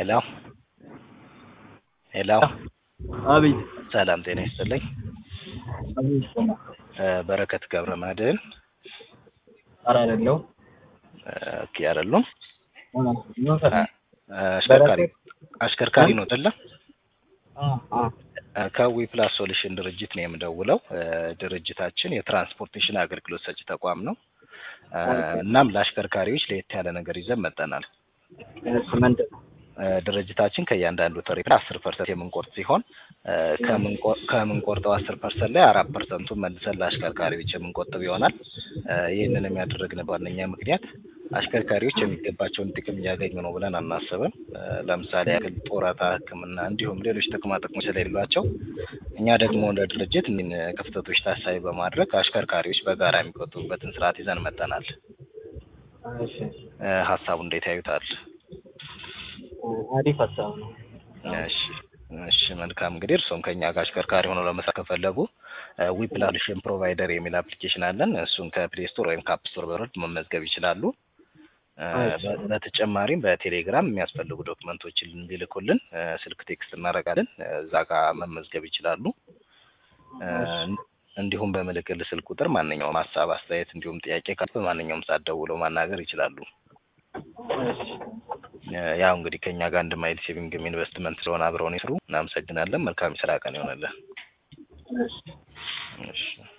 ሄሎ ሄሎ አቤት ሰላም ጤና ይስጥልኝ። አቤት እ በረከት ገብረ መድህን ኧረ አይደለሁም ኦኬ አይደሉም? እ ምን ፈልግ አሽከርካሪ አሽከርካሪ ነው አይደለ? አ አ ከዊ ፕላስ ሶሉሽን ድርጅት ነው የምደውለው። እ ድርጅታችን የትራንስፖርቴሽን አገልግሎት ሰጪ ተቋም ነው። እ እናም ለአሽከርካሪዎች ለየት ያለ ነገር ይዘን መጥተናል። እሱ ምንድን ነው? እ ድርጅታችን ከእያንዳንዱ ትርኢት አስር ፐርሰንት የምንቆርጥ ሲሆን እ ከምንቆ- ከምንቆርጠው አስር ፐርሰንት ላይ አራት ፐርሰንቱን መልሰን ለአሽከርካሪዎች የምንቆጥብ ይሆናል። እ ይህንንም ያደረግንበት ዋነኛ ምክንያት አሽከርካሪዎች የሚገባቸውን ጥቅም እያገኙ ነው ብለን አናስብም። እ ለምሳሌ ያክል ጡረታ፣ ሕክምና እንዲሁም ሌሎች ጥቅማ ጥቅሞች ስለሌሏቸው እኛ ደግሞ እንደ ድርጅት እኒህን ክፍተቶች ታሳቢ በማድረግ አሽከርካሪዎች በጋራ የሚቆጥቡበትን ስርዓት ይዘን መጥተናል። እሺ እ ሀሳቡ እንዴት ያዩታል? አሪፍ ሀሳብ ነው። እሺ እሺ መልካም እንግዲህ እርስዎም ከኛ ጋር አሽከርካሪ ሆነው ለመስራት ከፈለጉ ዊፕላሽን ፕሮቫይደር የሚል አፕሊኬሽን አለን። እሱን ከፕሌይ ስቶር ወይም ከአፕ ስቶር በመውረድ መመዝገብ ይችላሉ። እ በ- በተጨማሪም በቴሌግራም የሚያስፈልጉ ዶክመንቶችን እንዲልኩልን እ ስልክ ቴክስት እናደርጋለን። እ እዛ ጋር መመዝገብ ይችላሉ። እ እንዲሁም በምልክል ስልክ ቁጥር ማንኛውም ሀሳብ፣ አስተያየት እንዲሁም ጥያቄ ካለ በማንኛውም ሰዓት ደውለው ማናገር ይችላሉ። እሺ እ ያው እንግዲህ ከኛ ጋር አንድ ማይል ሴቪንግም ኢንቨስትመንት ስለሆነ አብረውን ይስሩ። እናመሰግናለን። መልካም የስራ ቀን ይሆንልን። እሺ እሺ